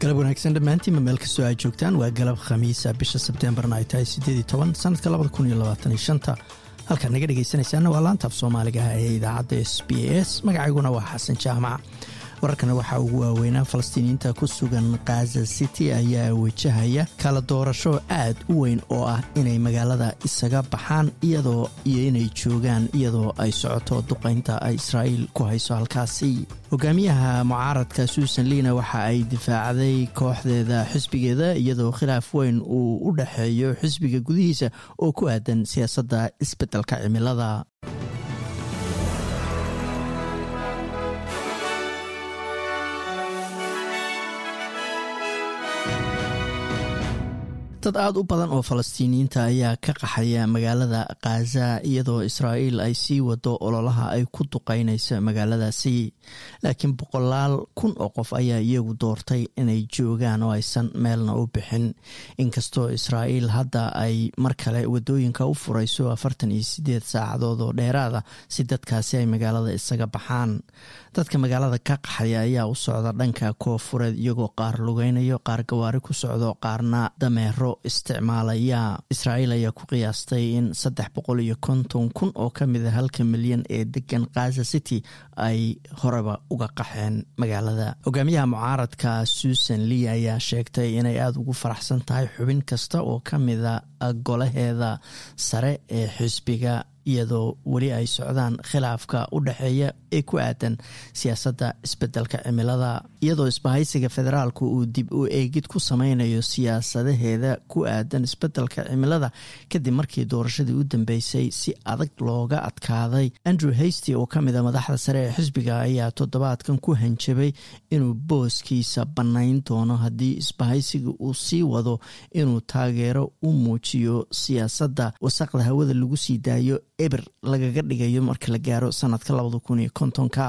galab wanaagsan dhammaantiinma meel kastoo aad joogtaan waa galab khamiisa bisha sebteembarna ay tahay siddeed iyo toban sanadka labada kun iyo labaatan iyo shanta halkaad naga dhegaysanaysaana waa laantaaf soomaaliga ee idaacadda s b s magacayguna waa xasan jaamac wararkana waxaa ugu waaweynaa falastiiniyiinta ku sugan khaza city ayaa wajahaya kala doorasho aad u weyn oo ah inay magaalada isaga baxaan iyadoo iyo inay joogaan iyadoo ay socoto duqaynta ay israa'iil ku hayso halkaasi hogaamiyaha mucaaradka suusan liina waxa ay difaacday kooxdeeda xisbigeeda iyadoo khilaaf weyn uu u dhexeeyo xisbiga gudihiisa oo ku aadan siyaasadda isbeddelka cimilada dad aada u badan oo falastiiniyiinta ayaa ka qaxaya magaalada khaza iyadoo israa'iil ay sii wado ololaha ay ku duqeynayso magaaladaasi laakiin boqolaal kun oo qof ayaa iyagu doortay inay joogaan oo aysan meelna u bixin inkastoo israa'iil hadda ay mar kale wadooyinka u furayso afartan iyo sideed saacadood oo dheeraada si dadkaasi ay magaalada isaga baxaan dadka magaalada ka qaxaya ayaa u socda dhanka koofureed iyagoo qaar lugeynayo qaar gawaari ku socdo qaarna dameero isticmaalaya israa'iil ayaa ku qiyaastay in saddex boqol iyo konton kun oo ka mid a halka milyan ee degan khaza city ay horeba uga qaxeen magaalada hogaamiyaha mucaaradka susan lee ayaa sheegtay inay aada ugu faraxsan tahay xubin kasta oo ka mida golaheeda sare ee xisbiga iyadoo weli ay socdaan khilaafka u dhexeeya ee ku aadan siyaasadda isbeddelka cimilada iyadoo isbahaysiga federaalku uu dib u eegid ku sameynayo siyaasadaheeda ku aadan isbeddelka cimilada kadib markii doorashadii u dambeysay si adag looga adkaaday andrew hasty oo ka mid a madaxda sare ee xisbiga ayaa toddobaadkan ku hanjabay inuu booskiisa bannayn doono haddii isbahaysiga uu sii wado inuu taageero u muujiyo siyaasadda wasaqda hawada lagu sii daayo eber lagaga dhigayo marka la gaaro sanadka labada kun iyo kontonka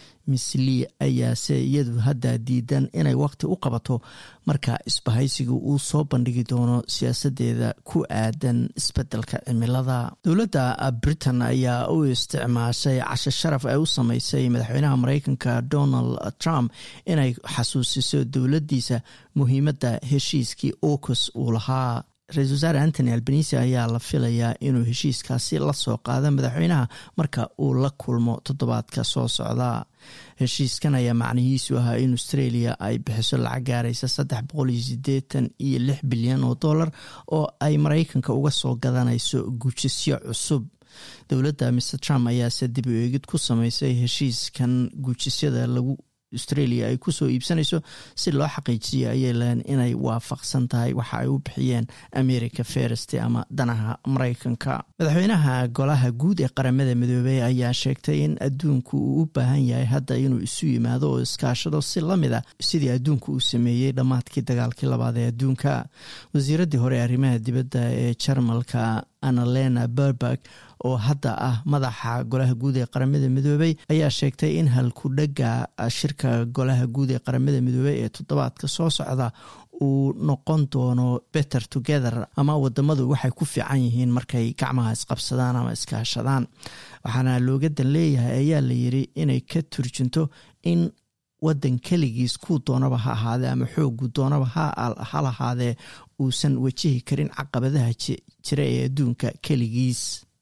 misli ayaase iyadu hadda diidan inay waqti u qabato marka isbahaysiga uu soo bandhigi doono siyaasadeeda ku aadan isbeddelka cimilada dowladda britain ayaa u isticmaashay casho sharaf ay u sameysay madaxweynaha mareykanka donald trump inay xasuusiso dowladdiisa muhiimadda heshiiskii ocus uu lahaa ra-isul wasaare antony albanisi ayaa la filayaa inuu heshiiskaasi la soo qaado madaxweynaha marka uu la kulmo toddobaadka soo socda heshiiskan ayaa macnihiisu ahaa in australia ay bixiso lacag gaaraysa saddex boqol iyo sideetan iyo lix bilyan oo dollar oo ay mareykanka uga soo gadanayso gujisyo cusub dowladda mr trump ayaase dib u eegid ku sameysay heshiiskan gujisyada lagu australia ay kusoo iibsanayso si loo xaqiijiyo ayay leen inay waafaqsan tahay waxa ay u bixiyeen america ferest ama danaha mareykanka madaxweynaha golaha guud ee qaramada midoobey ayaa sheegtay in adduunku uu u baahan yahay hadda inuu isu yimaado oo iskaashado si lamid a sidii adduunku uu sameeyey dhammaadkii dagaalkii labaad ee adduunka wasiiraddii hore ee arrimaha dibadda ee jarmalka annalena berberg oo hadda ah madaxa golaha guud ee qaramada midoobey ayaa sheegtay in halkudhega shirka golaha guud ee qaramada midoobey ee toddobaadka soo socda uu noqon doono better together ama wadamadu waxay ku fiican yihiin markay gacmaha isqabsadaan ama iskaashadaan waxaana looga dan leeyahay ayaa la yiri inay ka turjunto in wadan keligiis kuu doonaba ha ahaadee ama xoogu doonaba ha lahaadee uusan wajihi karin caqabadaha jira ee adduunka keligiis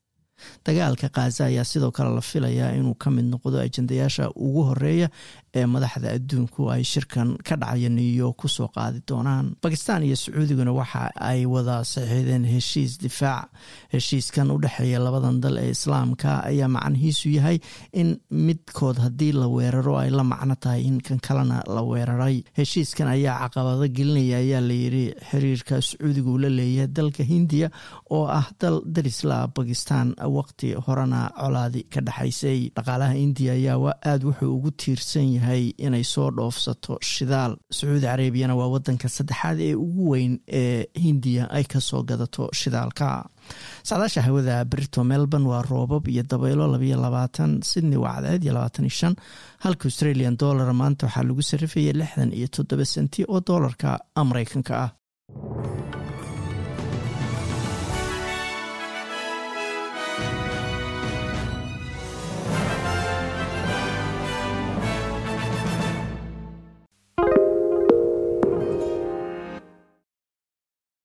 dagaalka khaza ayaa sidoo kale la filayaa inuu ka mid noqdo ajendayaasha ugu horeeya ee madaxda adduunku ay shirkan ka dhacaya new york kusoo qaadi doonaan bakistan iyo sacuudiguna waxa ay wada saxiixdeen heshiis difaac heshiiskan u dhexeeya labadan dal ee islaamka ayaa macnihiisu yahay in midkood haddii la weeraro ay la macno tahay in kan kalena la weeraray heshiiskan ayaa caqabado gelinaya ayaa layiri xiriirka sacuudigu la leeyahay dalka hindiya oo ah dal darisla bakistan waqti horena colaadi ka dhexaysay dhaqaalaha indiya ayaa aada wuxuu ugu tiirsan yahay inay soo dhoofsato shidaal sacuudi carabiyana waa wadanka saddexaad ee ugu weyn ee hindiya ay kasoo gadato shidaalka sacdaasha hawada brito melbourne waa roobab iyo dabaylo labayo labaatan sydney waa cadceed iyo labaatan iyo shan halka australian dollar maanta waxaa lagu sarifayay lixdan iyo toddoba senti oo doolarka mareykanka ah